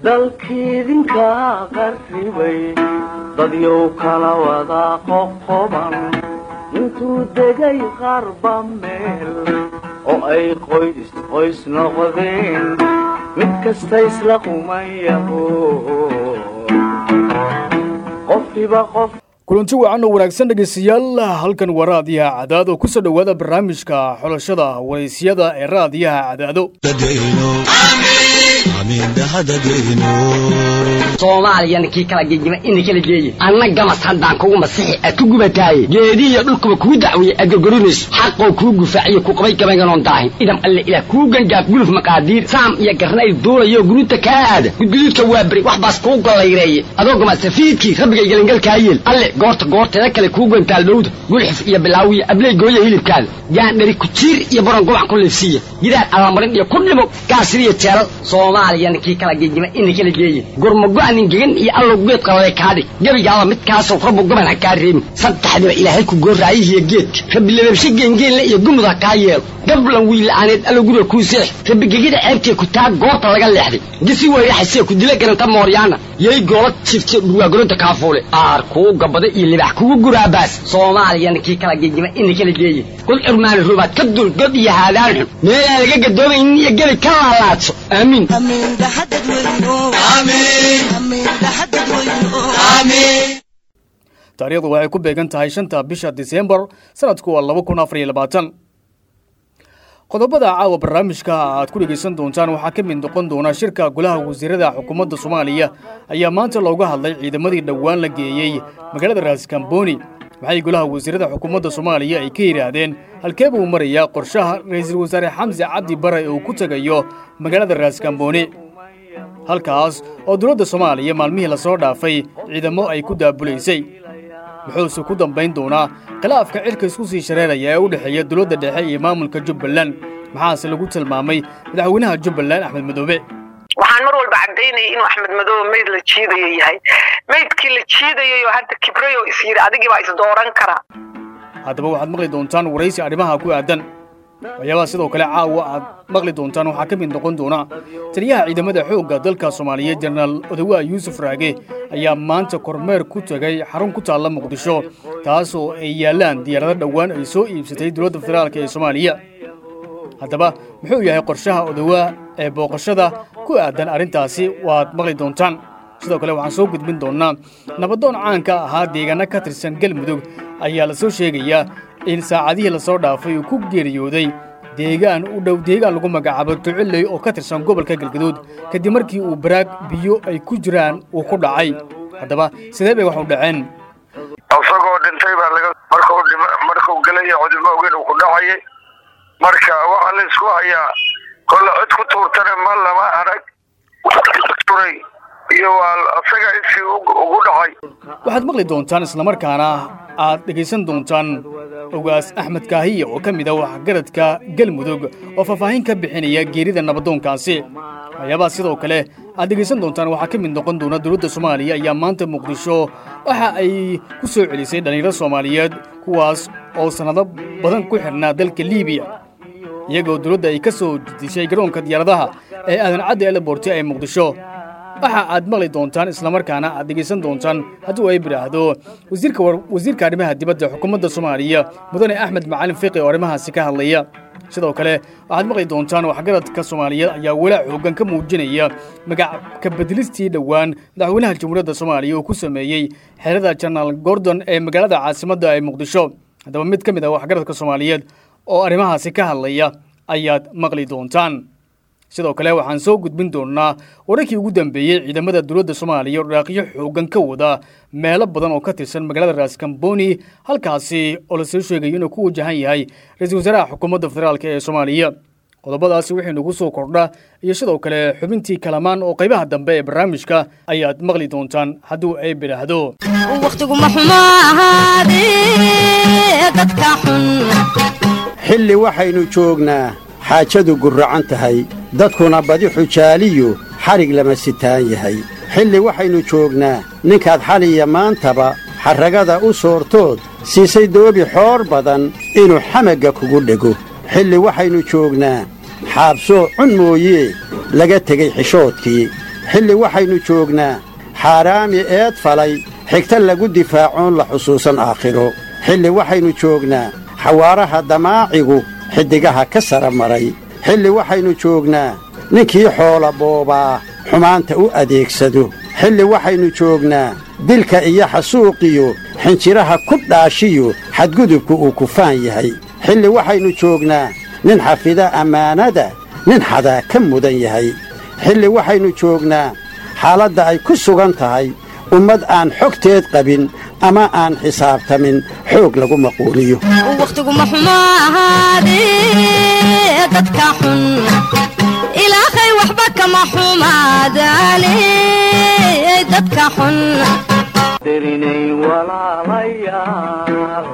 dalkiidinka qarribay dadyow kala wada qoqoban intuu degay qarba meel oo ay qoys qoys noqdeen mid kasta isla qumayaho qofkiba qof kulanti wacan oo wanaagsan dhegaystayaal halkan waa raadiyaha cadaad oo ku soo dhowaada barnaamijka xulashada waraysyada ee raadiyaha cadaado soomaaliyana kii kala gegima ina kala geeye anna gamas haddaan kugu masixi aad ku gubataaye geedihiyo dhulkuba kuu dacweeye aad gorgorinayso xaqoo kuu gufaaciyo ku qabay gabaynganoon daahin idam alle ilaah kuu gangaaf guluf maqaadiir saam iyo garnayl duulayo guruuta kaa aada gudguduudka waa beri wax baas kuu gollayreeye adoo gamasafiidkii rabbigay gelingalkaa yeel alle goorta goorteeda kale kuu gantaal dhowda gulxif iyo bilaawiyo abley gooya hilibkaada gaandhari kujiir iyo baron gubac ku liifsiiya gidaar allamarin iyo ku dhimo gaasiriyo jeelal soomaaliyana kii kala gegima ina kala geeye gurmago-anin gegan iyo allow geed qalale kaadhig gebigaaba midkaasoo rabbu gaban ha kaa reebin saddexdiba ilaahay ku gooraayihiyo geedka rabbi lababshe geengeenle iyo gumud ha kaa yeelo gablan wiila'aaneed allow guriga kuu seex rabbi gegida ceebtee ku taag goobta laga leexday gisi weyraxasee ku dila garanta mooryaana yay goola jifte dhurwaagolonta kaafuule aar kuu gabada iyo libax kugu guraabaas soomaaliyana kii kala gegima ina kala geeye god curmaani rubaad ka dul god iyo haadaan xun meelaan laga gadoomaynin iyo gebi ka laalaadso aamiin taariikhdu waxay ku beegan tahay shanta bisha disembar sanadku waa laba kun afar iyo labaatan qodobada caawa barnaamijka aad ku dhegaysan doontaan waxaa ka mid noqon doona shirka golaha wasiirada xukuumadda soomaaliya ayaa maanta looga hadlay ciidamadii dhowaan la geeyey magaalada raaskambooni waxay golaha wasiirada xukuumadda soomaaliya ay ka yidhaahdeen halkee buu marayaa qorshaha ra'iisul wasaare xamse cabdi bare uu ku tegayo magaalada raaskambooni halkaas oo dowladda soomaaliya maalmihii lasoo dhaafay ciidamo ay ku daabulaysay wuxuuse ku dambayn doonaa khilaafka cirka isku sii shareeraya ee u dhexeeya dowladda dhexe iyo maamulka jubbaland maxaase lagu tilmaamay madaxweynaha jubbaland axmed madoobe waxaan mar walba caddaynaya inuu axmed madoobe mayd la jiidayo yahay maydkii la jiidayayoo hadda kibrayo is yidhi adigii baa is dooran karaa haddaba waxaad maqli doontaan waraysi arrimaha ku aadan waxyaabaha sidoo kale caawa aad maqli doontaan waxaa ka mid noqon doona taliyaha ciidamada xoogga dalka soomaaliyeed jenaraal odawaa yuusuf raage ayaa maanta kormeer ku tegay xarun ku taalla muqdisho taasoo ay yaallaan diyaarado dhowaan ay soo iibsatay dowladda federaalk ee soomaaliya haddaba muxuu yahay qorshaha odawaa ee booqashada ku aadan arrintaasi waad maqli doontaan sidoo kale waxaan soo gudbin doonnaa nabadoon caanka ahaa deegaano ka tirsan galmudug ayaa la soo sheegayaa in saacadihii lasoo dhaafay uu ku geeriyooday deegaan u dhow deegaan lagu magacaabo duciley oo ka tirsan gobolka galgaduud kadib markii uu baraag biyo ay ku jiraan uu ku dhacay haddaba sidee bay wax u dhaceen isagoo dhintay baa laga markuu dhima markuu gelaya cudimo ogeyn uu ku dhacayay marka waxaa la isku hayaa kolle cid ku tuurtana ma lama arag turay iyo waa asaga isii ugu dhacay waxaad maqli doontaan islamarkaana aad dhegaysan doontaan ogaas axmed kaahiya oo ka mid ah waxgaradka galmudug oo faahfaahin ka bixinaya geerida nabadoonkaasi waxyaabaha sidoo kale aad dhegaysan doontaan waxaa ka mid noqon doona dowladda soomaaliya ayaa maanta muqdisho waxa ay ku soo celisay dhallinyaro soomaaliyeed kuwaas oo sannado badan ku xidhnaa dalka liibiya iyagoo dowladda ay ka soo dishay garoonka diyaaradaha ee aadan caddi eleborti ee muqdisho waxa aad maqli doontaan islamarkaana aad dhegaysan doontaan hadduu ay bidhaahdo wasiirka arrimaha dibadda xukuumadda soomaaliya mudane axmed macalin fiqi oo arrimahaasi ka hadlaya sidoo kale waxaad maqli doontaan waxgaradka soomaaliyeed ayaa walaac xoogan ka muujinaya magac ka bedelistii dhowaan madaxweynaha jamhuuriyadda soomaaliya uu ku sameeyey xerada jenaraal gordon ee magaalada caasimadda ee muqdisho haddaba mid ka mid ah waxgaradka soomaaliyeed oo arrimahaasi ka hadlaya ayaad maqli doontaan sidoo kale waxaan soo gudbin doonnaa wararkii ugu dambeeyey ciidamada dowladda soomaaliya oo dhaaqyo xoogan ka wada meelo badan oo ka tirsan magaalada raaskambooni halkaasi oo lasoo sheegayo inuu ku wajahan yahay ra-iisul wasaaraha xukuumadda federaalk ee soomaaliya qodobadaasi wixii nagu soo kordha iyo sidoo kale xubintii kalamaan oo qaybaha dambe ee barnaamijka ayaad maqli doontaan hadduu ay bidhaahdo wakhtiguma xumo ahaadee dadka xun xilli waxaynu joognaa xaajadu gurracan tahay dadkuna badi xujaaliyu xadhig lama sitaan yahay xilli waxaynu joognaa ninkaad xaliya maantaba xarragada u soortood siisay doobi xoor badan inuu xamagga kugu dhego xilli waxaynu joognaa xaabsoo cun mooyee laga tegey xishoodkii xilli waxaynu joognaa xaaraami eed falay xigta lagu difaacoon la xusuusan aakhiro xilli waxaynu joognaa xawaaraha damaacigu xiddigaha ka sara maray xilli waxaynu joognaa ninkii xoola boobaa xumaanta u adeegsado xilli waxaynu joognaa dilka iyo xasuuqiyo xinjiraha ku dhaashiyo xadgudubku uu kufaan yahay xilli waxaynu joognaa nin xafida ammaanada nin xadaa ka mudan yahay xilli waxaynu joognaa xaaladda ay ku sugan tahay ummad aan xogteed qabin ama aan xisaabtamin xoog lagu maquuliyo wakhtiguma xumo ahaadee dadka xun ilaahay waxba kama xumaadaane dadka xun derinay walaalayaal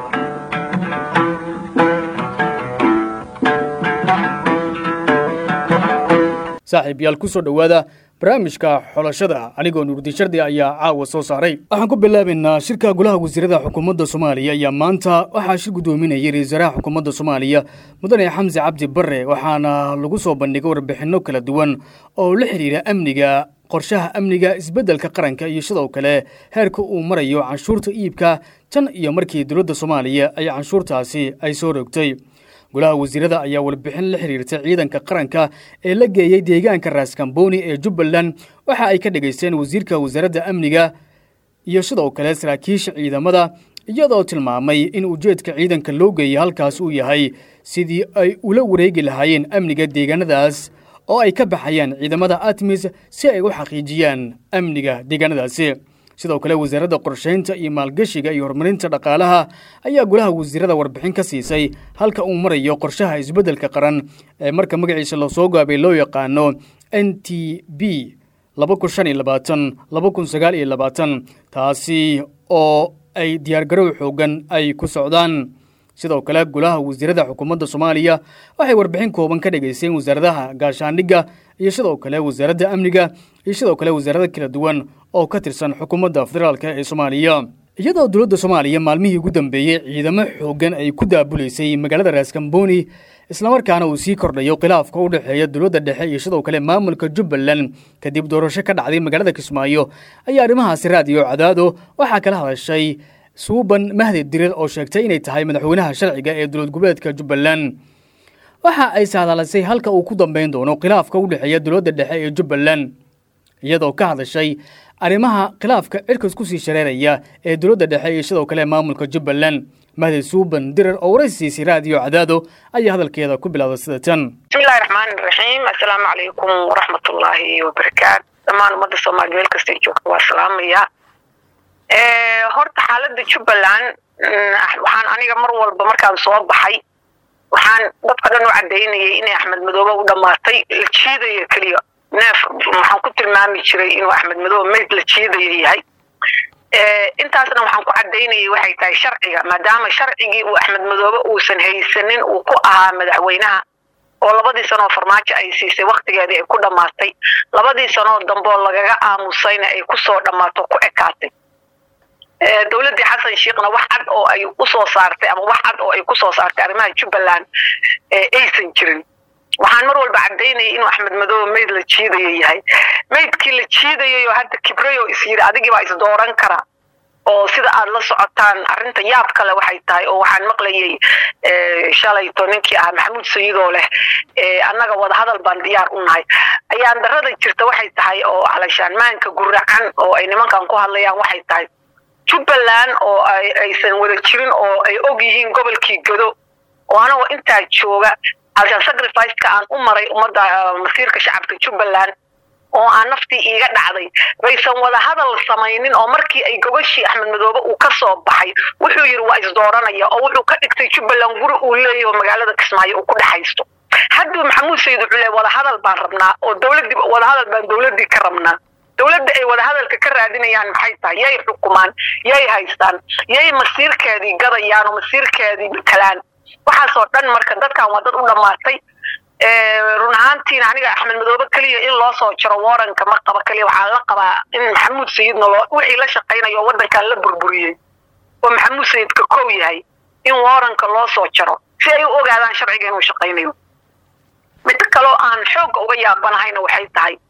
saaxiib yaal ku soo dhowaada barnaamijka xolashada anigoo nuurdiin shardi ayaa caawa soo saaray waxaan ku bilaabaynaa shirka golaha wasiirada xukuumadda soomaaliya ayaa maanta waxaa shir guddoominayay ra-isul wasaaraha xukuumadda soomaaliya mudane xamse cabdi barre waxaana lagu soo bandhigay warbixinno kala duwan oo la xidhiira amniga qorshaha amniga isbeddelka qaranka iyo sidoo kale heerka uu marayo canshuurta iibka tan iyo markii dowladda soomaaliya ay canshuurtaasi ay soo rogtay golaha wasiirada ayaa warbixin la xiriirtay ciidanka qaranka ee la geeyey deegaanka raaskambooni ee jubbaland waxa ay ka dhegaysteen wasiirka wasaaradda amniga iyo sidoo kale saraakiisha ciidamada iyadoo tilmaamay in ujeedka ciidanka loo geeyey halkaas uu yahay sidii ay ula wareegi lahaayeen amniga deegaanadaas oo ay ka baxayaan ciidamada atmis si ay u xaqiijiyaan amniga deegaanadaasi sidoo kale wasaaradda qorshaynta iyo maalgeshiga iyo horumarinta dhaqaalaha ayaa golaha wasiirada warbixin ka siisay halka uu marayo qorshaha isbeddelka qaran ee marka magaciisa lasoo gaabay loo yaqaano n t b taasi oo ay diyaargarow xoogan ay ku socdaan sidoo kale golaha wasiirada xukuumadda soomaaliya waxay warbixin kooban ka dhegaysteen wasaaradaha gaashaandhigga iyo sidoo kale wasaaradda amniga iyo sidoo kale wasaarada kala duwan oo ka tirsan xukuumadda federaalk ee soomaaliya iyadoo dowladda soomaaliya maalmihii ugu dambeeyey ciidamo xoogan ay ku daabuleysay magaalada raaskambooni islamarkaana uu sii kordhayo khilaafka u dhexeeya dowladda dhexe iyo sidoo kale maamulka jubbaland kadib doorasho ka dhacday magaalada kismaayo ayaa arrimahaasi raadiyo cadaado waxaa kala hadashay suuban mahdi dirir oo sheegtay inay tahay madaxweynaha sharciga ee dowlad goboleedka jubbaland waxa ay saadalisay halka uu ku dambayn doono khilaafka u dhexeeya dowladda dhexe ee jubbaland iyadoo ka hadashay arrimaha khilaafka cirkas ku sii shareeraya ee dowladda dhexe iyo sidoo kale maamulka jubbaland mahdi suuban dirir oo waraysiisay raadiyo cadaado ayaa hadalkeeda ku bilowday sida tan bismillahi raxmaani raxiim assalaamu calaykum waraxmatullaahi wabarakaatu dhammaan ummadda soomaaliya meel kastay joogto waa salaamaya horta xaaladda jubbaland waxaan aniga mar walba markaan soo baxay waxaan dadka dhan u caddaynayay inay axmed madoobe u dhammaatay la jiidaya keliya neef waxaan ku tilmaami jiray inuu axmed madoobe mayd la jiidaya yahay intaasna waxaan ku caddaynayay waxay tahay sharciga maadaama sharcigii uu axmed madoobe uusan haysanin uu ku ahaa madaxweynaha oo labadii sanoo farmaajo ay siisay waktigeedii ay ku dhammaatay labadii sanoo dambeoo lagaga aamusayna ay kusoo dhammaato ku ekaatay dowladdii xasan sheekhna wax cad oo ay usoo saartay ama wax cad oo ay kusoo saartay arrimaha jubbaland aysan jirin waxaan mar walba caddaynayay inuu axmed madoobe mayd la jiidaya yahay maydkii la jiidayayoo hadda kibrayo is yidhi adigii baa is dooran kara oo sida aad la socotaan arrinta yaab kale waxay tahay oo waxaan maqlayay shalayto ninkii ah maxamuud sayidoo leh annaga wadahadal baan diyaar u nahay ayaan darada jirta waxay tahay oo calashaanmaanka guracan oo ay nimankan ku hadlayaan waxay tahay jubbaland oo aysan wada jirin oo ay og yihiin gobolkii gado oo anagoo intaa jooga calashaan sacrificeka aan u maray ummadda masiirka shacabka jubbaland oo aan naftii iiga dhacday baysan wada hadal samaynin oo markii ay gogashii axmed madoobe uu ka soo baxay wuxuu yidhi waa isdooranaya oo wuxuu ka dhigtay jubbaland guri uu leeyahy oo magaalada kismaayo uu ku dhexaysto hadduu maxamuud sayid wuxuu leey wadahadal baan rabnaa oo dowladdii wadahadal baan dowladdii ka rabnaa dowladda ay wadahadalka ka raadinayaan maxay tahay yay xukumaan yay haystaan yay masiirkeedii gadayaan oo masiirkeedii matalaan waxaasoo dhan marka dadkan waa dad u dhammaatay run ahaantiina aniga axmed madoobe keliya in loo soo jaro waranka ma qaba keliya waxaa la qabaa in maxamuud sayidna loo wixii la shaqaynayo oo waddankan la burburiyey oo maxamuud sayidka kow yahay in waranka loo soo jaro si ay u ogaadaan sharciga inuu shaqaynayo middo kaloo aan xoogga uga yaabanahayna waxay tahay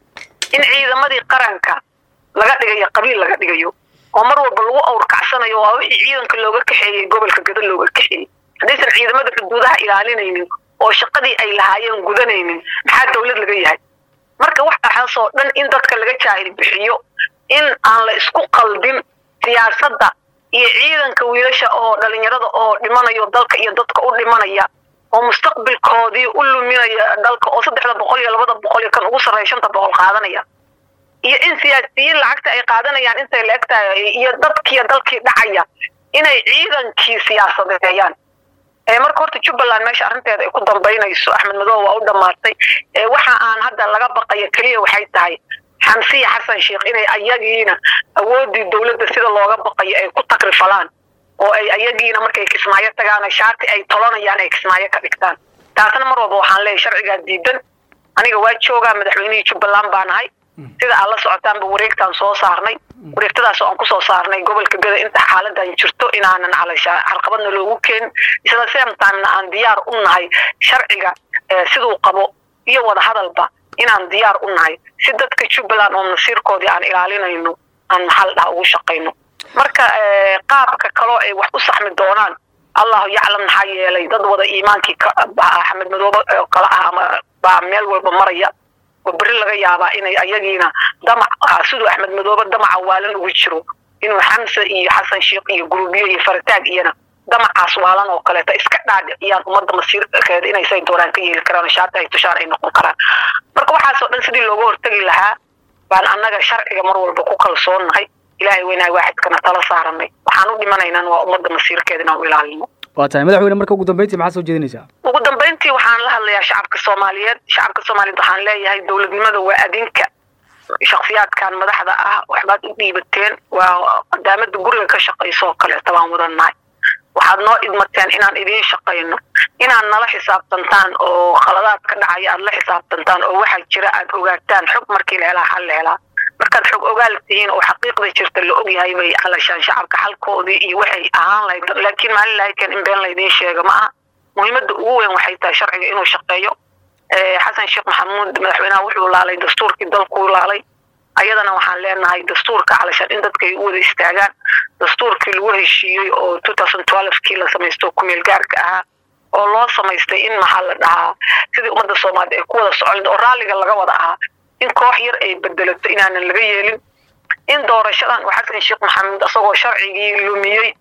in ciidamadii qaranka laga dhigayo qabiil laga dhigayo oo mar walba lagu awrkacsanayo waa wixii ciidanka looga kaxeeyey gobolka gada looga kaxeeyey haddaysan ciidamada xuduudaha ilaalinaynin oo shaqadii ay lahaayeen gudanaynin maxaa dowlad laga yahay marka waxaasoo dhan in dadka laga jaahil bixiyo in aan la isku qaldin siyaasadda iyo ciidanka wiilasha oo dhalinyarada oo dhimanayo dalka iyo dadka u dhimanaya oo mustaqbilkoodii u luminaya dalka oo saddexda boqol iyo labada boqol iyo kan ugu sarreeya shanta boqol qaadanaya iyo in siyaasiyiin lacagta ay qaadanayaan intay la eg tahay iyo dadkiiyo dalkii dhacaya inay ciidankii siyaasadeeyaan marka horta jubbaland meesha arrinteeda ay ku dambaynayso axmed madow waa u dhammaatay waxa aan hadda laga baqayo keliya waxay tahay xamsiya xasan sheekh inay ayagiina awooddii dowladda sida looga baqayo ay ku takrifalaan oo ay ayagiina markay kismaayo tagaan shaati ay tolanayaan ay kismaayo ka dhigtaan taasna mar walba waxaan leeyahay sharcigaa diidan aniga waa joogaa madaxweynihii jubbaland baa nahay sida aad la socotaanba wareegtaan soo saarnay wareegtadaas oo aan kusoo saarnay gobolka gada inta xaaladan jirto inaanan calasha carqabadna loogu keenin isla same timena aan diyaar u nahay sharciga siduu qabo iyo wada hadalba inaan diyaar u nahay si dadka jubbaland oo masiirkoodii aan ilaalinayno aan maxal dhaha ugu shaqayno marka qaabka kaloo ay wax u saxmi doonaan allahu yaclam maxaa yeelay dad wada iimaankii axmed madoobe kala ah ama baa meel walba maraya oo beri laga yaabaa inay ayagiina damac siduu axmed madoobe damaca waalan ugu jiro inuu xamse iyo xasan sheekh iyo gurubiyo iyo farataag iyana damacaas waalan oo kaleeta iska dhaadhiciyaan ummadda masiirkeeda inay say doonaan ka yeeli karaan shaata ay tushaan ay noqon karaan marka waxaasoo dhan sidii looga hortegi lahaa baan annaga sharciga mar walba ku kalsoonnahay ilaahay weynahay waaxidkana tala saaranay waxaan u dhimanaynaan waa ummadda masiirkeeda inaan u ilaalino waa tahay madaxweyne marka ugu dambeyntii maxaa soo jeedinaysaa ugu dambeyntii waxaan la hadlayaa shacabka soomaaliyeed shacabka soomaaliyeed waxaan leeyahay dowladnimada waa adinka shaksiyaadkan madaxda ah waxbaad u dhiibateen waa qadaamada guriga ka shaqayso kaleeta baan wadannahay waxaad noo idmateen inaan idiin shaqayno inaad nala xisaabtantaan oo khaladaad ka dhacaya aad la xisaabtantaan oo waxaa jira aad ogaataan xog markii la helaa xal la helaa markaad xog ogaal tihiin oo xaqiiqda jirta la ogyahay bay calashaan shacabka xalkoodii iyo waxay ahaan lahayd laakiin maalin lahaydkan in been laydiin sheega ma aha muhiimadda ugu weyn waxay tahay sharciga inuu shaqeeyo xasan sheekh maxamuud madaxweynaha wuxuu laalay dastuurkii dalkuu laalay ayadana waxaan leenahay dastuurka calashaan in dadka ay u wada istaagaan dastuurkii lagu heshiiyey oo kii la samaysto kumeel gaarka ahaa oo loo samaystay in maxaa la dhahaa sidii ummadda soomaaliya ay ku wada socon oo raalliga laga wada ahaa in koox yar ay bedelato inaanan laga yeelin in doorashadan oo xasan sheekh maxamuud asagoo sharcigii lumiyey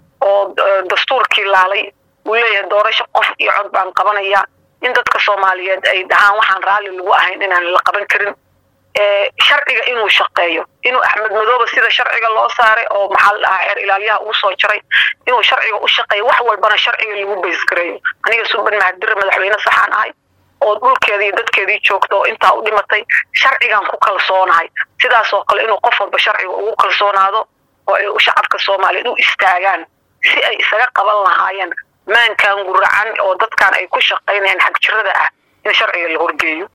oo dastuurkii laalay uu leeyahay doorasho qof iyo cod baan qabanaya in dadka soomaaliyeed ay dhahaan waxaan raalli lagu ahayn inaan la qaban karin sharciga inuu shaqeeyo inuu axmed madoobe sida sharciga loo saaray oo maxaa la dhahaa xeer ilaalyaha ugu soo jaray inuu sharciga u shaqeeyo wax walbana sharciga lagu baysgareeyo aniga suban mahadire madaxweyne saxaan ahay oo dhulkeedii iyo dadkeedii joogta oo intaa u dhimatay sharcigan ku kalsoonahay sidaasoo kale inuu qof walba sharciga ugu kalsoonaado oo ay shacabka soomaaliyeed u istaagaan si ay isaga qaban lahaayeen maankan guracan oo dadkan ay ku shaqaynayaan xagjirada ah in sharciga la horgeeyo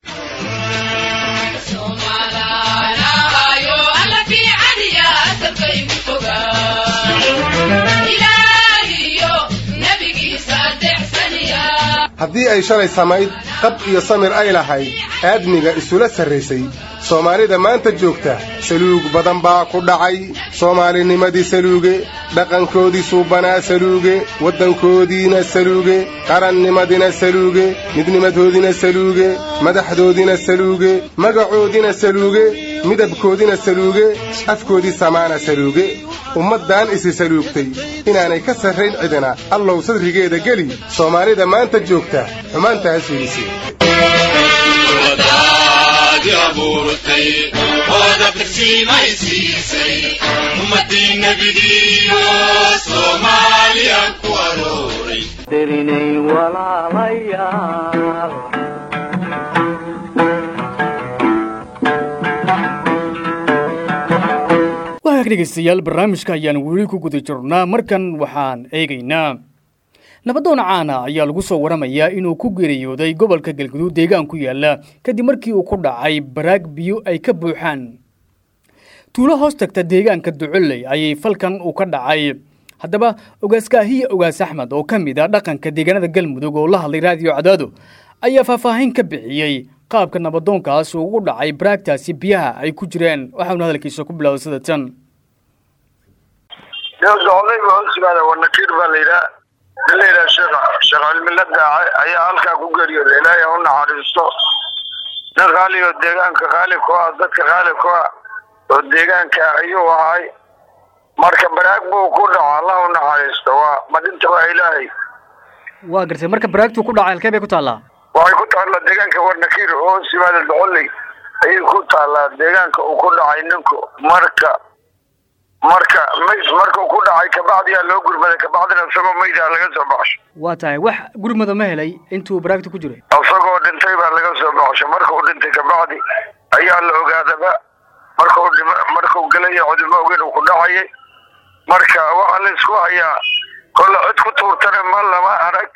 haddii ay shalay samayd qab iyo samir ay lahayd aadmiga isula sarraysay soomaalida maanta joogta saluug badan baa ku dhacay soomaalinimadii saluuge dhaqankoodii suubanaa saluuge waddankoodiina saluuge qarannimadina saluuge midnimadoodina saluuge madaxdoodina saluuge magacoodina saluuge midabkoodina saluuge afkoodii samaana saluuge ummaddan isi saluugtay inaanay ka sarrayn cidina allow sadrigeeda geli soomaalida maanta joogta xumaantaas fiidisi dirinay walaalayaal waag dhegaystayaal barnaamijka ayaan weli ku guda jirnaa markan waxaan eegaynaa nabadoon caana ayaa lagu soo waramayaa inuu ku geeriyooday gobolka galguduud deegaan ku yaala kadib markii uu ku dhacay baraag biyo ay ka buuxaan tuulo hoos tagta deegaanka ducoley ayay falkan uu ka dhacay haddaba ogaaskaahiya ogaas axmed oo ka mid ah dhaqanka deegaanada galmudug oo la hadlay raadiyo cadaado ayaa faahfaahin ka bixiyey qaabka nabadoonkaas uu ugu dhacay baraagtaasi biyaha ay ku jireen waxaanu hadalkiisa ku bilaabay sida tan doqday ba hoos yimaada wanakiir baa la yidhaha nin la yidhaha sheekh sheekh cilmila daace ayaa halkaa ku geeriyooda ilaahay ha u naxariisto nin qaali oo deegaanka qaali ku ah dadka qaali ku ah oo deegaanka ah ayuu ahay marka baraag buu ku dhaco allah u naxariisto waa madinta waa ilaahay waa gartay marka baraagtuu ku dhacay halkee bay ku taallaa waxay ku taallaa deegaanka wanakiir oo hoos yimaada doqoley ayay ku taallaa deegaanka uu ku dhacay ninku marka marka mayd markuu ku dhacay kabacdiyaa loo gurmaday kabacdina isagoo maydaa laga soo baxsho waa tahay wax gurmada ma helay intuu baraagta ku jiray isagoo dhintay baa laga soo baxsho markuu dhintay kabacdi ayaa la ogaadaba markuu dhima markuu gelaya cudimo ogen uu ku dhacayay marka waxaa la isku hayaa kolle cid ku tuurtana ma lama arag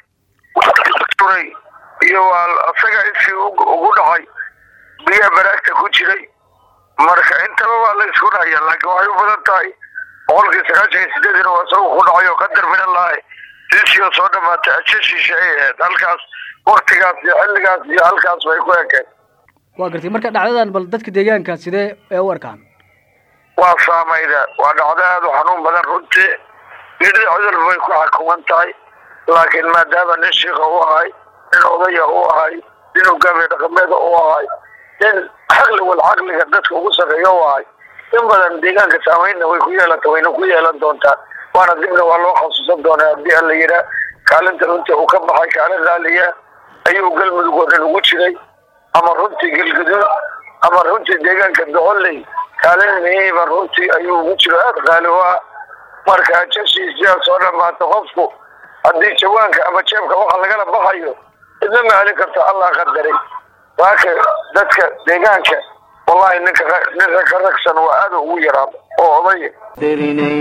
turay iyo waa isaga iskii ugu dhacay biyaha baraagta ku jiray marka intaba waa la isku dhahaya laakiin waxay u badan tahay boqolkii sagaashan iyo sideedina waa isagu ku dhacay oo qadar min allahi siisii oo soo dhamaatay ajashiisha ay ahayd halkaas waktigaas iyo xilligaas iyo halkaas bay ku ekeen waa gartay marka dhacdadan bal dadka deegaanka sidee ee u arkaan waa saamayda waa dhacdo aada u xanuun badan runtii nidii cudur bay ku xukuman tahay laakiin maadaama nin shiika u ahay nin odaya u ahay nin hogaamiye dhaqameeda u ahay nin caqli wal caqliga dadka ugu sarreeya u ahay in badan deegaanka saameynna way ku yeelanta wayna ku yeelan doontaa waana dibna waa loo khasuusan doonaa haddii alla yidhaa kaalinta runtii uu ka baxay kaalin raaliya ayuu galmudug oo dhan ugu jiray ama runtii galgaduud ama runtii deegaanka doqoley kaalin miiba runtii ayuu ugu jiro aada qaali u ah marka jashiisiyaa soo dhamaata qofku haddii jawaanka ama jeebka waxa lagala baxayo idna ma helin karto allah qadaray waaka dadka deegaanka wallahi ninka ninka ka ragsan waa aada ugu yaraa oo odaya dirinay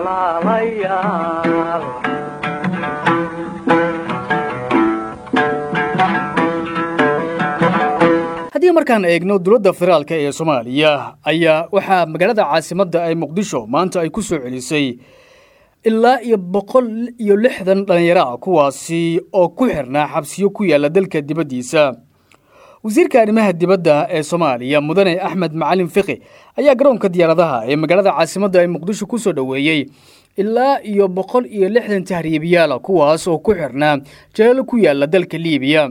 walaalayaal haddii markaan eegno dowladda federaalka ee soomaaliya ayaa waxaa magaalada caasimadda ee muqdisho maanta ay ku soo celisay ilaa iyo boqol iyo lixdan dhallinyaro ah kuwaasi oo ku xirnaa xabsiyo ku yaalla dalka dibaddiisa wasiirka arrimaha dibadda ee soomaaliya mudane axmed macalin fiqi ayaa garoonka diyaaradaha ee magaalada caasimadda ee muqdisho ku soo dhoweeyey ilaa iyo boqol iyo lixdan tahriibiyaala kuwaas oo ku xirnaa jalaalo ku yaalla dalka liibiya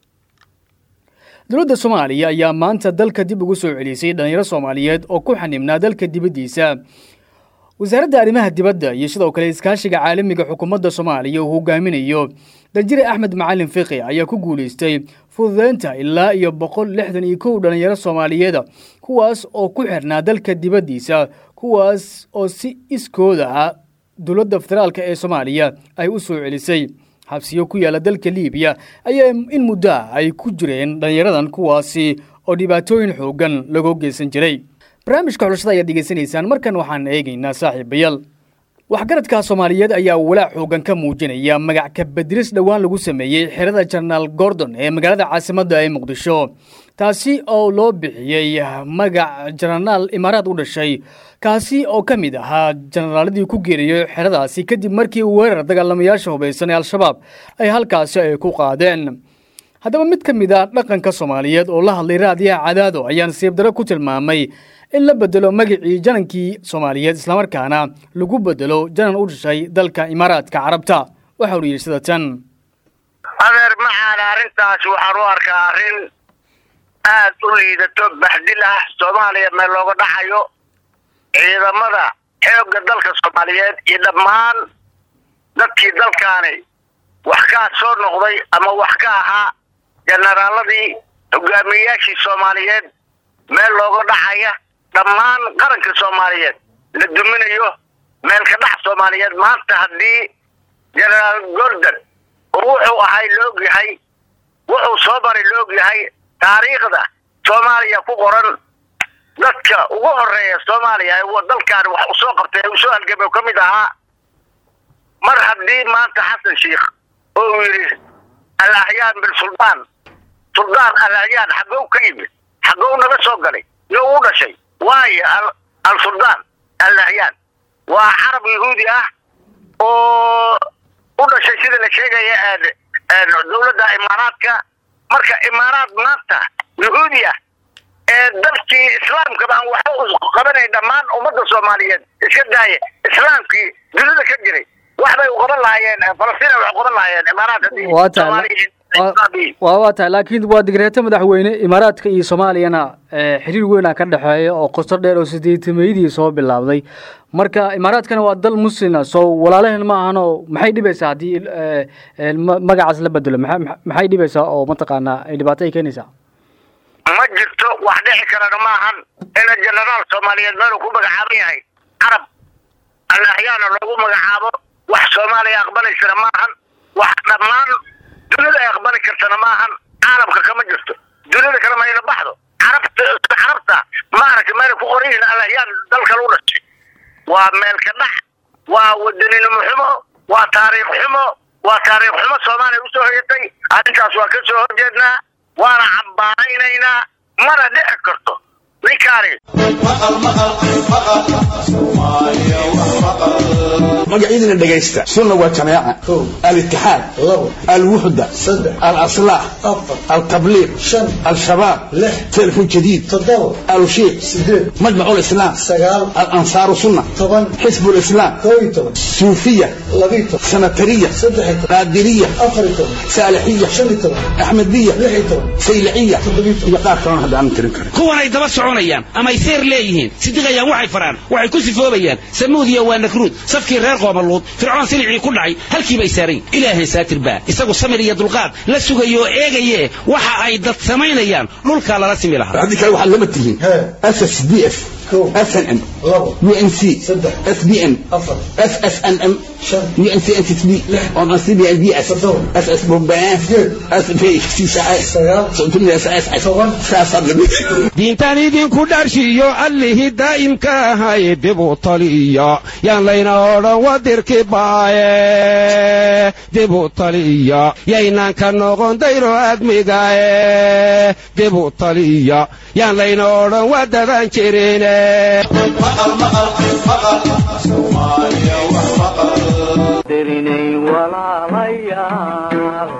dowladda soomaaliya ayaa maanta dalka dib ugu soo celisay dhallinyaro soomaaliyeed oo ku xanibnaa dalka dibaddiisa wasaaradda arrimaha dibadda iyo sidoo kale iskaashiga caalamiga xukuumadda soomaaliya uu hogaaminayo danjire axmed macalin fiqi ayaa ku guulaystay fududeynta ilaa iyo boqol lixdan iyo kow dhallinyaro soomaaliyeeda kuwaas oo ku xirnaa dalka dibaddiisa kuwaas oo si iskooda ah dowladda federaalka ee soomaaliya ay u soo celisay xabsiyo ku yaalla dalka liibiya ayaa in muddo ah ay ku jireen dhallinyaradan kuwaasi oo dhibaatooyin xoogan lagu geysan jiray barnaamijka xulashada ayaad degeysanaysaan markan waxaan eegaynaa saaxiibayaal waxgaradka soomaaliyeed ayaa walaac xoogan ka muujinaya magac kabadiris dhowaan lagu sameeyey xerada jenaraal gordon ee magaalada caasimadda ee muqdisho taasi oo loo bixiyey magac jenaraal imaaraad u dhashay kaasi oo ka mid ahaa jenaraaladii ku geeriyey xeradaasi kadib markii weerar dagaalamayaasha hubaysan ee al-shabaab ay halkaasi ay ku qaadeen haddaba mid ka mid a dhaqanka soomaaliyeed oo la hadlay raadiyaha cadaado ayaa nasiib daro ku tilmaamay in la bedelo magacii janankii soomaaliyeed islamarkaana lagu bedelo janan u dhashay dalka imaaraadka carabta waxa uu yidhi sida tan adeer maxaana arrintaas waxaan u arkaa arrin aad u liidato baxdil ah soomaaliya meel looga dhaxayo ciidamada xoogga dalka soomaaliyeed iyo dhammaan dadkii dalkaani wax kaa soo noqday ama wax ka ahaa jenaraaladii hogaamiyeyaashii soomaaliyeed meel looga dhaxaya dhammaan qaranka soomaaliyeed la duminayo meelka dhax soomaaliyeed maanta haddii jenaraal gordon oo wuxuu ahay laog yahay wuxuu soo maray laog yahay taariikhda soomaaliya ku qoran dadka ugu horeeya soomaaliya ee dalkan wax u soo qabtay uu soo halgamay ka mid ahaa mar haddii maanta xasan sheikh oo uu yidhi alahyaan bilsuldaan suldaan alahyaan xagow ka yimid xagow naga soo galay yo u dhashay waayo al suldaan alahyaan waa carab yahuudi ah oo u dhashay sida la sheegaya dowladda imaaraadka marka imaaraad maanta yuhuudi ah ee dalkii islaamka baan waxba u qabanay dhammaan ummadda soomaaliyeed iska daaya islaamkii dunida ka jiray wax bay u qaban lahaayeen falastiin wax u qaban lahaayeen imaaraat haddii waa tahay Soomaaliya waa- waa waa tahay laakiin waa digreeto madaxweyne imaaraadka iyo soomaaliyana eh, xiriir weynaa ka dhexeeya oo qosto dheer oo sideetameydii soo bilaabday marka imaaraadkana waa dal muslina soo walaalaheen ma ahano maxay dhibaysaa haddii eh, eh, ma- magacaas la bedelo maxay maxay dhibaysaa oo mataqaanaa ay dhibaato ay keenaysaa ma jirto wax dhici karana maahan ina jenaraal soomaaliyeed meel uu ku magacaaban yahay carab allaahyaana loogu magacaabo wax soomaaliya aqbalaysana maahan wax dhammaan dunida ay aqbali kartana maahan caalamka kama jirto dunida kale mayna baxdo carabta carabta maaragtay meelay ku qoran yihiin allahyaan dalka lagu dhashay waa meel ka dhax waa wadaninimo xumo waa taariikh xumo waa taariikh xumo soomaaliya usoo hoyatay arrintaas waa ka soo horjeednaa waana cambaaraynaynaa mana dhici karto ninkaani magacyadina dhegaysta sunna waa jamaaca alitixaad alwuxda alaslaah altabliiq al-shabaab telefon jadiid alushiiq majmacu lislaam alansaaru sunna xisbu lislaam suufiya sanatariya qaadiriya saalixiya axmediya sayliciya iyo qaar kalona hadda aanan tirin karin kuwan ay daba soconayaan ama ay seer leeyihiin sidiqayaan waxay faraan waxay ku sifoobayaan samuudiya waa nakruud safkii reer qoomaluud fircoon silicii ku dhacay halkiibay saarayn ilaahay saatir baa isagu samir iyo dulqaad la sugayo oo eegaye waxa ay dad samaynayaan dhulkaa lala simi lahaa haddii kale waxaad lama tihiin ssdf snm unc sbn ssnm diintaan idinku dharshiyo allihii daa'imka ahay dib u taliya yaan layna odhan wadirki baaye dib u taliya yaynaan ka noqon dayro admigaye dib u taliya yaan layna odhan wadadan jirine dirinay walaalayaal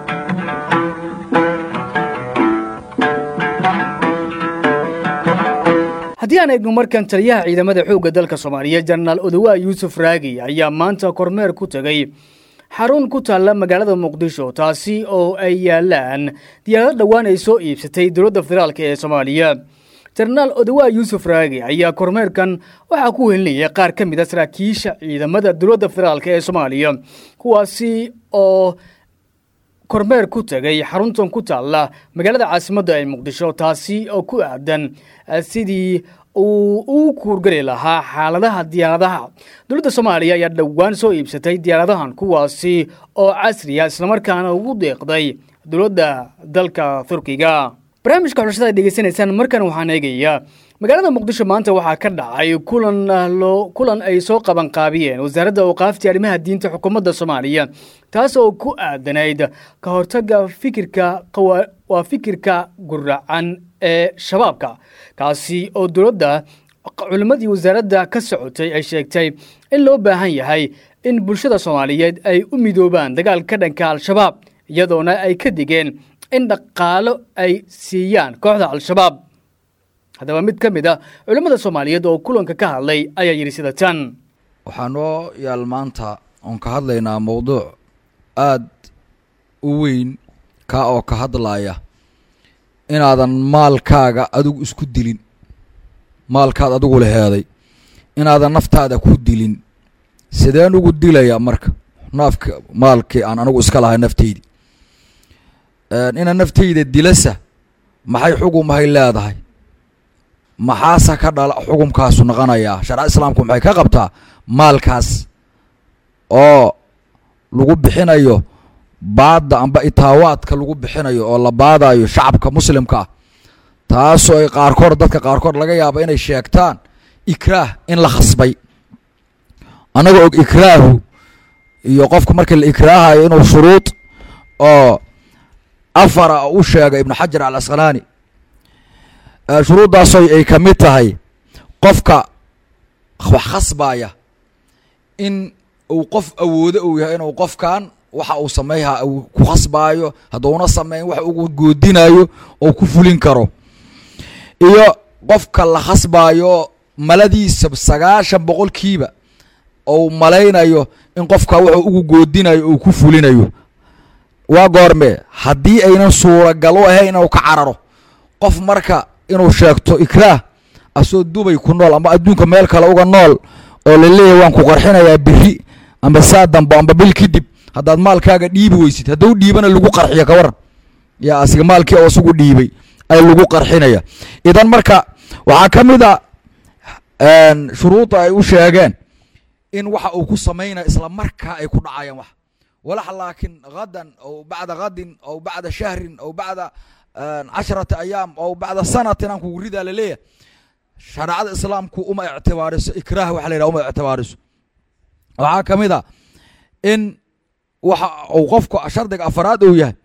haddii aan eegno markan taliyaha ciidamada xoogga dalka soomaaliya jenaraal odowaa yuusuf raagi ayaa maanta kormeer ku tegey xarun ku taalla magaalada muqdisho taasi oo ay yaalaan diyaarado dhowaan ay soo iibsatay dowladda federaalk ee soomaaliya jenaraal odowaa yuusuf raagi ayaa kormeerkan waxaa ku welinayay qaar ka mid a saraakiisha ciidamada dowladda federaalk ee soomaaliya kuwaasi oo kormeer ku tegay xaruntan ku taalla magaalada caasimadda ee muqdisho taasi oo ku aadan eh, sidii uu u kuurgeli lahaa xaaladaha diyaaradaha dowladda soomaaliya ayaa dhowaan soo iibsatay diyaaradahan kuwaasi oo casriya islamarkaana ugu deeqday dowladda dalka turkiga barnaamijka xulashada ay dhegeysanaysaan markan waxaan eegayaa magaalada muqdisho maanta waxaa ka dhacay kulan loo kulan ay soo qaban qaabiyeen wasaaradda awqaafta arrimaha diinta xukuumadda soomaaliya taas oo ku aadanayd ka hortagga fikirka qawa- waa fikirka guracan ee shabaabka kaasi oo dowladda culimmadii wasaaradda ka socotay ay sheegtay in loo baahan yahay in bulshada soomaaliyeed ay u midoobaan dagaalka dhanka al-shabaab iyadoona ay ka digeen in dhaqaalo ay siiyaan kooxda al-shabaab haddaba mid ka mid a culimmada soomaaliyeed oo kulanka ka hadlay ayaa yidhi sida tan waxaa noo yaal maanta oon ka hadlaynaa mowduuc aad u weyn kaa oo ka hadlaya inaadan maalkaaga adigu isku dilin maalkaad adigu laheeday inaadan naftaada ku dilin sideen ugu dilaya marka naafka maalkii aan anigu iska lahay nafteydi ina nafteyda dilasa maxay xugumahay leedahay maxaase ka dhala xukumkaasu noqonayaa sharca islaamku maxay ka qabtaa maalkaas oo lagu bixinayo baadda amba itaawaadka lagu bixinayo oo la baadayo shacabka muslimka ah taasoo ay qaarkood dadka qaarkood laga yaaba inay sheegtaan ikraah in la khasbay annaga og ikraahu iyo qofka markii la ikraahayo inuu shuruud oo afara u sheegay ibnu xajar al asqalaani shuruuddaasoo ay ka mid tahay qofka wax khasbaya in uu qof awoodo uu yahay inuu qofkan waxa uu sameeyha uu ku khasbaayo hadduuna sameyn wax ugu goodinayo oo ku fulin karo iyo qofka la khasbaayo maladiisa sagaashan boqolkiiba ou malaynayo in qofka wuxuu ugu goodinayo uu ku fulinayo waa goormee haddii aynan suuragal u ahayn inuu ka cararo qof marka inuu sheegto ikraah asoo dubay ku nool ama adduunka meel kale uga nool oo la leeyahy waan ku qarxinayaa biri amba saa dambo amba bil kadib haddaad maalkaaga dhiibi weysid hadduu dhiibana lagu qarxiya ka waran yaa asiga maalkii oo isugu dhiibay ay lagu qarxinaya idan marka waxaa ka mid a shuruudda ay u sheegeen in waxa uu ku samaynaya isla markaa ay ku dhacayaan wax walax laakiin hadan aw bacda hadin aw bacda shahrin aw bacda casharata ayaam aw bacda sanatin aan kugu ridaa laleeyahay shareecada islaamku uma ictibaariso ikraah waxa la yidhaha uma ictibaariso waxaa ka mid a in waxa uu qofku shardiga afaraad uu yahay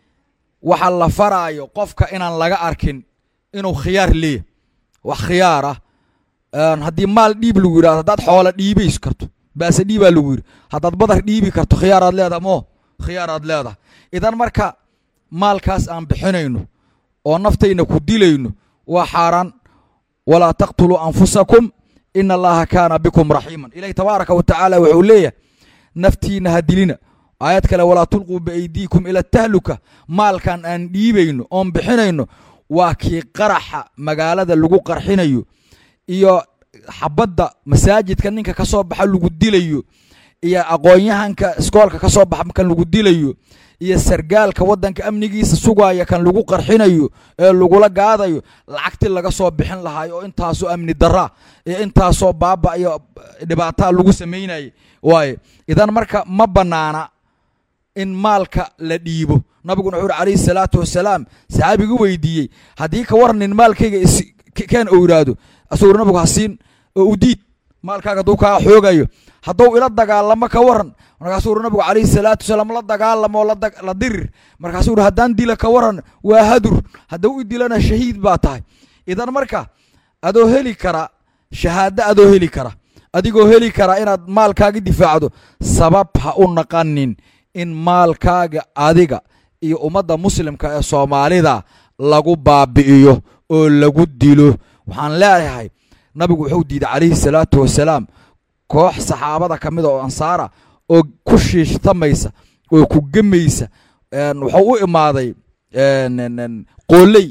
waxa la faraayo qofka inaan laga arkin inuu khiyaar leeyahay wax khiyaar ah haddii maal dhiib lagu yidhahdo haddaad xoola dhiibays karto baase dhiibaa lagu yidhi haddaad badar dhiibi karto khiyaaraad leedahay mo khiyaaraad leedahay idan marka maalkaas aan bixinayno oo naftayna ku dilayno waa xaaraan walaa taqtuluu anfusakum ina allaha kaana bikum raxiiman ilahi tabaaraka wa tacaala wuxuu leeyahay naftiina ha dilina aayad kale walaa tulquu biaydiikum ila tahluka maalkan aan dhiibayno oon bixinayno waa kii qaraxa magaalada lagu qarxinayo iyo xabadda masaajidka ninka ka soo baxa lagu dilayo iyo aqoon-yahanka iskoolka ka soo baxa kan lagu dilayo iyo sargaalka waddanka amnigiisa sugaya kan lagu qarxinayo ee lagula gaadayo lacagti laga soo bixin lahaay oo intaasoo amni daraa iyo intaasoo baaba iyo dhibaataa lagu samaynayay waaye idan marka ma bannaana in maalka la dhiibo nabiguna wuxuu uri calayhi salaatu wasalaam saxaabigu weydiiyey haddii ka warnin maalkayga keen ou yidhaahdo asaguna nabigu hasiin oo u diid maalkaaga hadduu kaa xoogayo hadduu ila dagaalamo ka waran markaasuu uri nabigu calayhi salaatu wasalaam la dagaalamo oo la dirir markaasuu uri haddaan dila ka waran waa hadur hadduu i dilana shahiid baa tahay idan marka adoo heli kara shahaado adoo heli kara adigoo heli kara inaad maalkaaga difaacdo sabab ha u naqanin in maalkaaga adiga iyo ummadda muslimka ee soomaalida lagu baabi'iyo oo lagu dilo waxaan leeyahay nabigu wuxuu diiday calayhi salaatu wasalaam koox saxaabada ka mida oo ansaara oo ku shiishtamaysa oo ku gemaysa wuxuu u imaaday qooley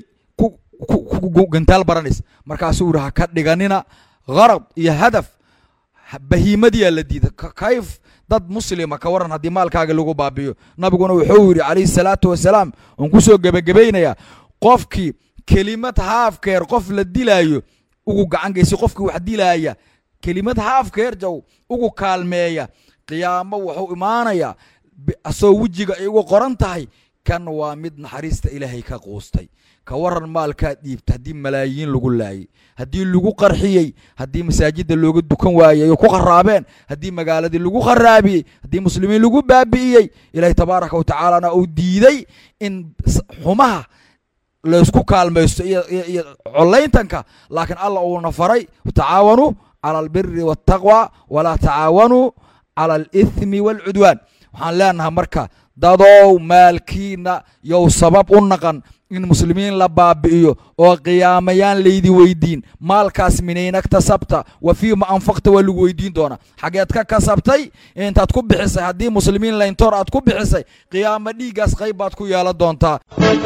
ku gantaal baranaysa markaasuu yidhi ha ka dhiganina gharad iyo hadaf bahiimadiyaa la diiday kayf dad muslima ka waran haddii maalkaaga lagu baabiyo nabiguna wuxuu yidhi calayhi salaatu wasalaam oon kusoo gebagabaynayaa qofkii kelimad haafkeer qof la dilaayo ugu gacan geysa qofkii wax dilaaya kelimad haafkeer jaw ugu kaalmeeya qiyaamo wuxuu imaanayaa asoo wejiga ay uga qoran tahay kan waa mid naxariista ilaahay ka quustay ka waran maalkaad dhiibta haddii malaayiin lagu laayay haddii lagu qarxiyey haddii masaajidda looga dukan waayey ay ku kharaabeen haddii magaaladii lagu kharaabiyey haddii muslimiin lagu baabi'iyey ilaahay tabaaraka wa tacaalana uu diiday in xumaha laysku kaalmaysto iyo colayntanka laakiin alla uuna faray tacaawanuu cala albiri waataqwa walaa tacaawanuu cala alithmi waalcudwaan waxaan leenahay marka dadow maalkiina yow sabab u naqan in muslimiin la baabi'iyo oo qiyaamayaan laydi weydiin maalkaas minayna kasabta wa fiima anfaqta waa lagu weydiin doonaa xageed ka kasabtay intaad ku bixisay haddii muslimiin layntoor aad ku bixisay qiyaamo dhiiggaas qayb baad ku yeelan doontaa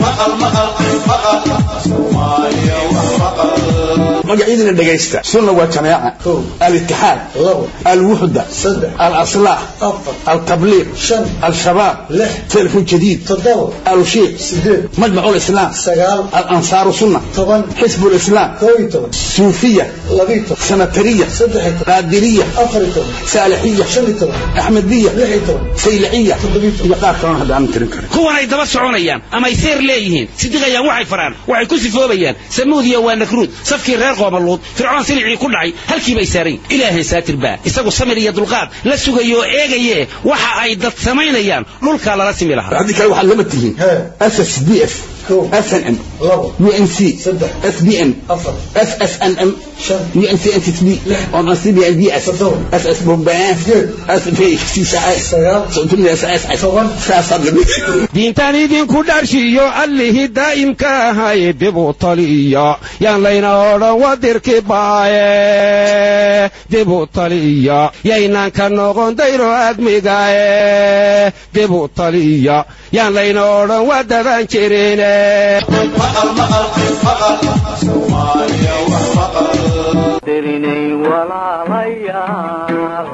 magacyadina dhegaysta sunna waa jamaaca alitixaad alwuxda alaslaax altabliiq al-shabaab telefon jadiid alushiiq majmac lislaam alansaaru sunna xisb lislaam suufiya sanatariya qaadiriya saalixiya axmediya sayliciya iyo qaar kalona hadda aanan tirin karin kuwanay daba soconayaan amay seer leeyihiin sidiqayaan waxay faraan waxay ku sifoobayaan samuudiya waa nakruud safkii reer qoomaluud fircoon silicii ku dhacay halkii bay saarayn ilaahay saatir baa isagu samir iyo dulqaad la sugayo oo eegaye waxa ay dad samaynayaan dhulkaa lala simi lahaa haddii kale waxaad lama tihiin ss d f snm unc sbn ssnm diintan idinku dharshiyo allihii daa'imka ahay dibu taliya yaan layna odhan wadirki baaye dibu taliya yaynaan ka noqon dayro admigaye dibu taliya yaan layna odhan wadadan jirine darinay walaalayaal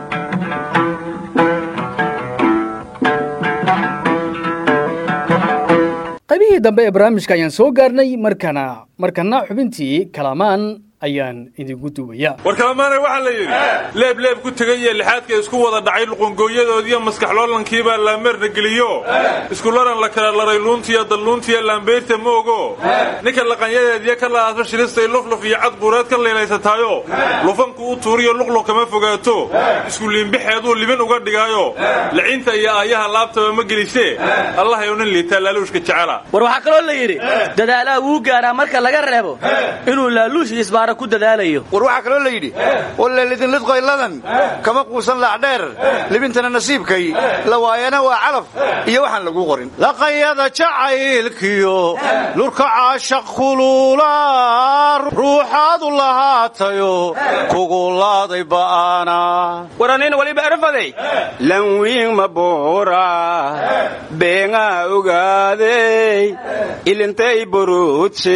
qaybihii dambe ee barnaamijka ayaan soo gaarnay markana markana xubintii kalamaan ayaan idinku duubaya war kalamaanay waxaa la yidhi leeb leeb ku tegay iyo lixaadka isku wada dhacay luqungooyadoodiiyo maskaxloolankii laameerna geliyo iskularan la kala laray luuntiyo dalluuntiyo laambeyrta ma ogo ninka laqanyadeediyo ka la'aasma shilistay lufluf iyo cad buureed ka leelaysataayo lufanku u tuuriyo luqluq kama fogaato iskuliimbixeeduu libin uga dhigaayo licinta iyo aayaha laabtaba ma gelisee allahayow nin liitaa laaluushka jecela war waxaa kaloo la yidhi dadaalaha wuu gaaraa marka laga reebo inuu laaluush isbaara ku dadaalayo war waxaa kaloo la yidhi wallelidin lidqoyladan kama quusan laacdheer libintana nasiibkay la waayana waa calaf iyo waxaan lagu qorin laqayada jacaylkiyo lurka caashaq kulula ruuxaadu lahaatayo kugu laaday ba'ana waranin waliba erfaday lanwiin maboora beengaa ogaadey ilintay boruudse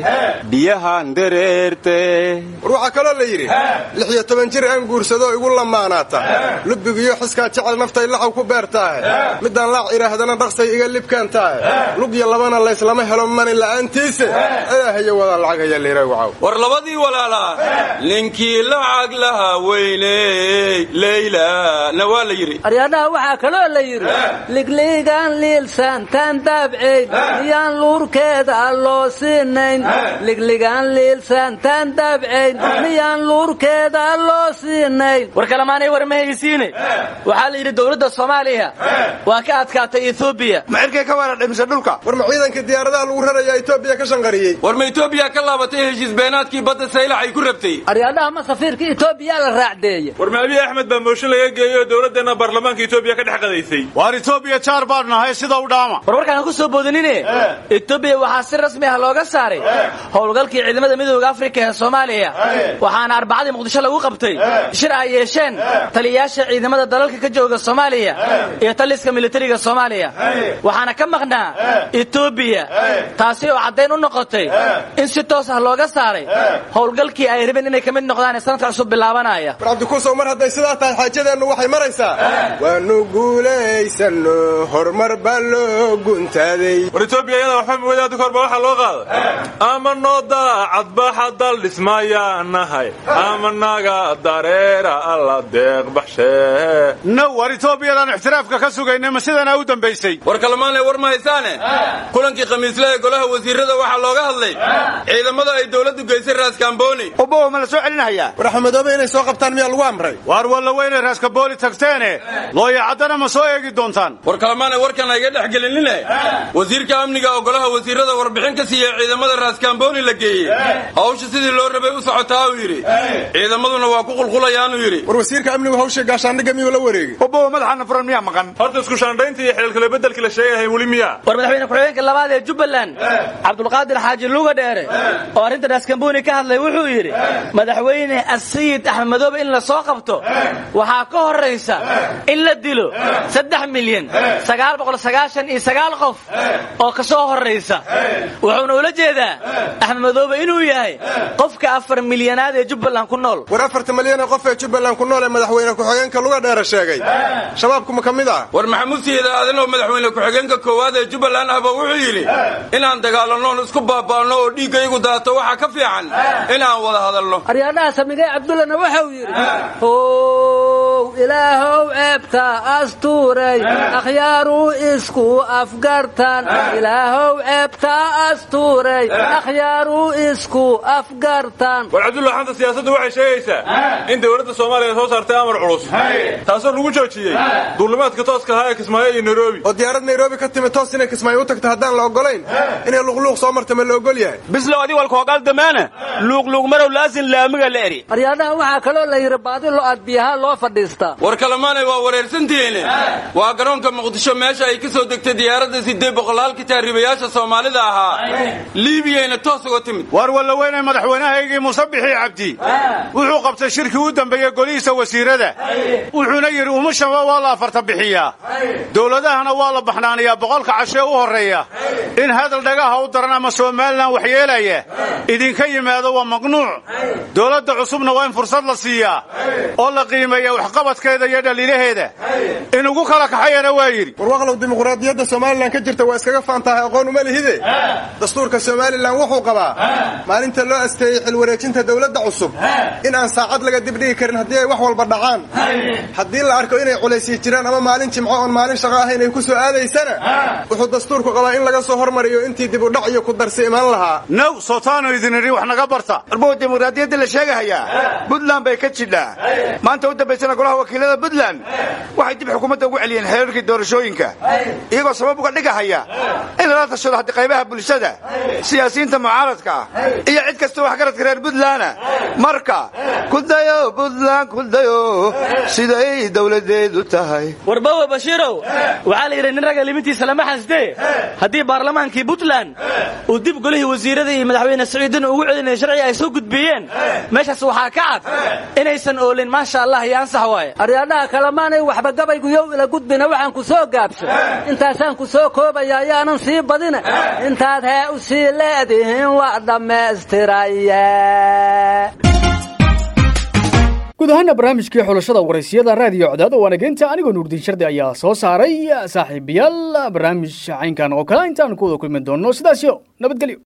biyahan dareerte war waxaa kaloo la yidhi lix iyo toban jir aan guursado igu lamaanaata lubbigiyo xiskaa jecel naftay laxaw ku beertaahe middaan laac idhaahdana dhaqsay iga libkaan taahe lug iyo labana layslama helo mani la'aantiise ilaahayo wadaa lacag haya liira wacaw war labadii walaalaa ninkii lacag laha weyney leyla na waa la yidhi aryadhaha waxaa kaloo la yidhi ligligaan liilsaantaan daabcayn miyaan luurkeeda loo siinayn ligligaan liilsaantaan daabcayn miyaan luurkeeda loo siinayn war kalamaanay war ma haysiine waxaa la yidhi dowladda soomaaliya waa ka adkaatay etoobiya ma cirkay ka weera dhimise dhulka war ma ciidanka diyaaradaha lagu rarayaa etoobiya ka shanqariyey war ma etoobiya ka laabatay heshiis beenaadkii badda saylax ay ku rabtay aryadhaha ma safiirka etoobiya la raacdeeye war ma abiy axmed baa mooshin laga geeyey oo dowladdeenna baarlamaanka etoobiya ka dhex qadaysay waar etoobiya jaar baan nahay sida u dhaama war warkaan ha ku soo boodinine etoobiya waxaa si rasmi ah looga saaray howlgalkii ciidamada midooda afrika ee soomaaliya waxaana arbacadii muqdisho lagu qabtay shir ay yeesheen taliyayaasha ciidamada dalalka ka jooga soomaaliya iyo taliska militariga soomaaliya waxaana ka maqnaa etoobiya taasi oo caddayn u noqotay in si toos ah looga saaray howlgalkii ay rabeen inay ka mid noqdaan ee sanadka cusub bilaabanaya war cabdikuusow mar hadday sidaa tahay xaajadeennu waxay maraysaa waanu guulaysanno horumar baa loo guntaaday war etoobiya iyada waxba wadaada korba waxaa loo qaaday ama noo daacad baxa dal dhismayaa nahay ama naga dareera alla deeq baxshee no war etoobiyadan ixtiraafka ka sugaynay ma sidanaa u dambaysay war kalamaanay war ma haysaane kulankii khamiisle ee golaha wasiirada waxaa looga hadlay ciidamada ay dowladdu geysay raaskamboni obow ma la soo celinahayaa war axmedoobe inay soo qabtaan miyaa lagu amray waar walla weynay raaskabooli tagteene looyacaddana ma soo eegi doontaan war kalamaanay warkan ayga dhex gelinine wasiirka amniga oo golaha wasiirada warbixin ka siiyey ciidamada raaskamboni la geeyey hawsha sidii loo rabay u socotaa uu yidhi ciidamaduna waa ku qulqulayaanuu yidhi war wasiirka amnigu hawsha gaashaandhigga miyuu la wareegay obow madaxana furan miyaa maqan horta isku shaandhaynta iyo xeelkale beddelkii la sheegahay weli miyaa war madaxweyne ku-xigeenka labaad ee jubbaland cabdulqaadir xaaji luga dheere oo arrinta raaskamboni ka hadlay wuxuu yidhi madaxweyne asayid axmed madoobe in la soo qabto waxaa ka horraysa in la dilo saddex milyan sagaal boqol sagaashan iyo sagaal qof oo ka soo horraysa wuxuuna ula jeedaa axmed madoobe inuu yahay qofka afar milyanaad ee jubbaland ku nool war afarta malyan ee qof ee jubbaland ku nool ee madaxweyne ku-xigeenka luga dheere sheegay shabaabku ma ka mid ah war maxamuud siida aadan oo madaxweyne ku-xigeenka koowaad ee jubbaland ahba wuxuu yidhi inaan dagaalannoon isku baaba'anno oo dhiiggaygu daato waxaa ka fiican inaan wada hadalno aryadhaha samigay cabdullana waxau yidhi dulmidow ilaahow ceebta astuuray akhyaaruu isku afgartan ilaahow ceebta astuuray akhyaaruu isku afgartan war cabdulla xanta siyaasaddu waxay sheegaysaa in dowladda soomaaliya soo saartay amar culus taasoo lagu joojiyey duulimaadka tooska ahaa ee kismaayo iyo nairobi oo diyaarad nairobi ka timid toos inay kismaayo u tagto haddaan la ogolayn inay luqluuq soo marta ma la ogol yahay bislow adi walkoogaal damaana luuqluuq marow laasin laamiga la eri aryaadaha waxaa kaloo la yidhi baadi lo aad biyaha loo fadhiistaa war kalemaanay waa wareersantihiine waa garoonka muqdisho meesha ay ka soo degtay diyaaradda siddeed boqolaalka taariibayaasha soomaalida ahaa liibiyayna toos uga timid waar walla weynay madaxweynahaygii musabixii cabdi wuxuu qabtay shirkii u dambeeyey golihiisa wasiirada wuxuuna yidhi umashaba waa la afarta bixiyaa dowladahana waa la baxnaaniyaa boqolka cashee u horreeya in hadal dhagaha u daran ama somalilan waxyeelaya idinka yimaado waa mamnuuc dowladda cusubna waa in fursad la siiyaa oo la qiimeeya waxqabadkeeda iyo dhaliilaheeda in ugu kala kaxayana waa yidhi warwaqlow dimuqraadiyadda somalilan ka jirta waa iskaga faantahay aqoon uma lihide dastuurka somalilan wuxuu qabaa maalinta loo asteeyey xilwareejinta dowladda cusub in aan saacad laga dibdhigi karin haddii ay wax walba dhacaan haddii la arko inay culaysyi jiraan ama maalin jimco oon maalin shaqo ahayn ay ku soo aadaysana wuxuu dastuurku qabaa in laga soo hormariyo intii dib u dhac iyo ku darsi imaan lahaa naw sootaanu idin idhi wax naga barta arbuu dimuqraadiyadda la sheegahayaa puntland bay ka jidhaa maanta u dambaysana golaha wakiilada puntland waxay dib xukuumadda ugu celiyeen xeerarkii doorashooyinka iyagoo sabab uga dhigahaya in lala tashado haddii qaybaha bulshada siyaasiyiinta mucaaradka ah iyo cid kastoo waxgaradka reer puntlandna marka kudayo puntland kudayo siday dowladeedu tahay warbawe bashiirow waxaa la yidhi nin ragga limintiisa lama xasdee haddii baarlamaankii puntland uu dib golihii wasiirada iyo madaxweyne saciidin ugu celinaya sharciga ay soo gudbiyeen meeshaas waxaa ka cad inaysan oolin maasha allah iyo ansax waaye aryaadhaha kalemaanay waxba gabayguyow ila gudbina waxaan ku soo gaabsho intaasaan ku soo koobaya ayaanan sii badina intaad hee u sii leedihiin waa dhammaystiraye guud ahaana barnaamijkii xulashada waraysiyada raadiyo codad oo wanageynta anigoo nuurdiin shardi ayaa soo saaray saaxiibayaal barnaamij caynkan oo kale intaan ku wada kulmi doonno sidaasyo nabadgelyo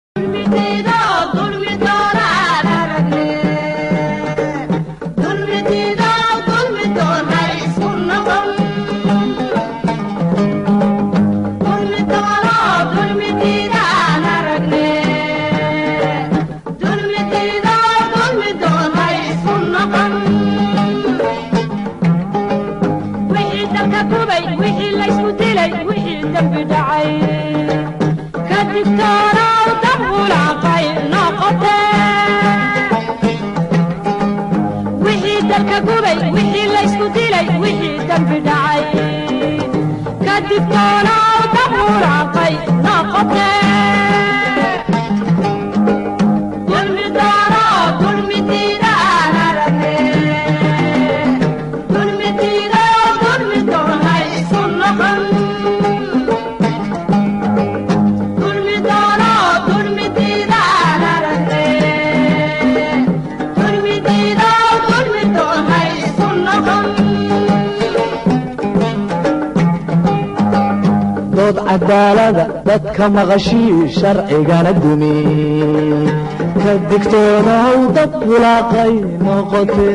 dood cadaalada dadka maqashii sharcigana dumi ka digtoonaw dad bulaaqay noqote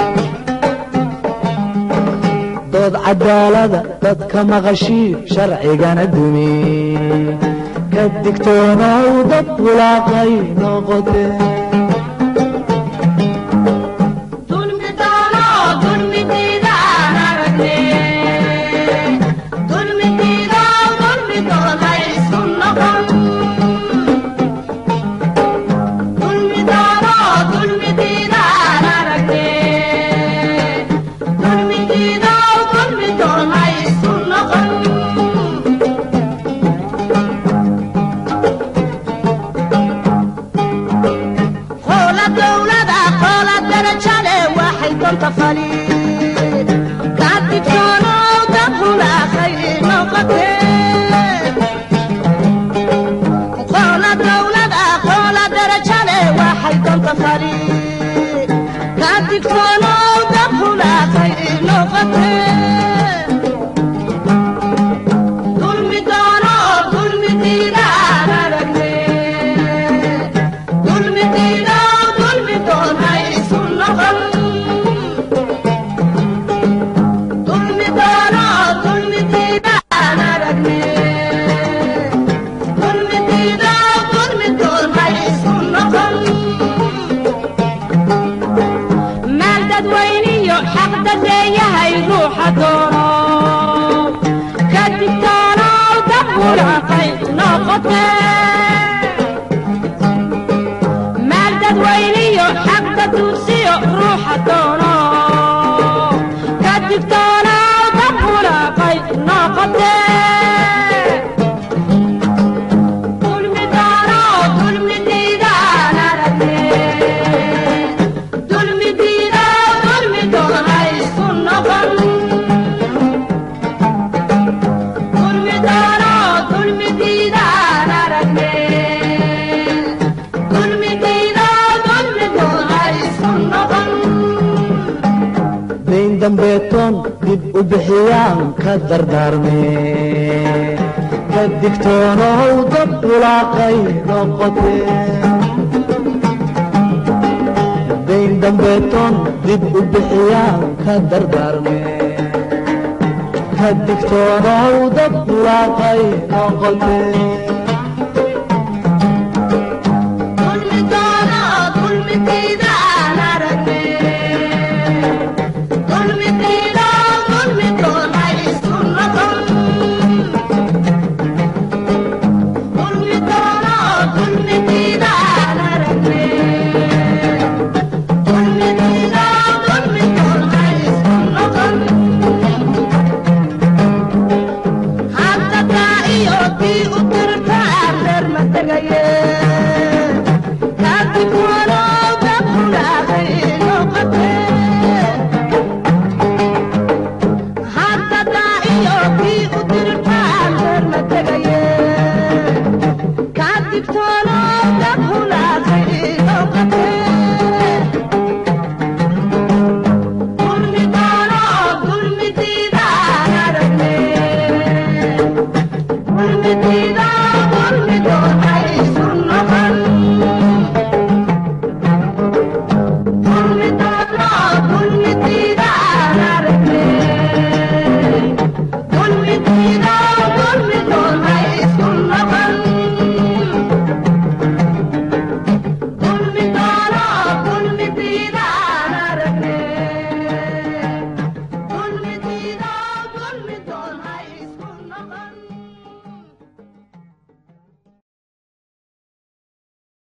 dood cadaalada dadka maqashii sharcigana dumi ka digtoonaw dad bulaaqay noqote dadweyniyo xaqdadeeyahay ruuxa doono ka digtoonow dabulaqay noqote maal dadweyniyo xaqda duursiyo ruuxa doono ka digtoonow dabulaqay noqote dulmi doono dulmi diidaan aragte dulmi diida dulmi doona isku noqon dulmi doono dulmi diidaan aragne dulmi diida dulmi doona isku noqon dayn dambeetoon dib u bixiyaan ka dardaarme ka digtoonow dad bulaaqay noqote dayn dambeetoon dib u bixiyaan ka dardaarme ka digtoonow dad bulaaqay noqote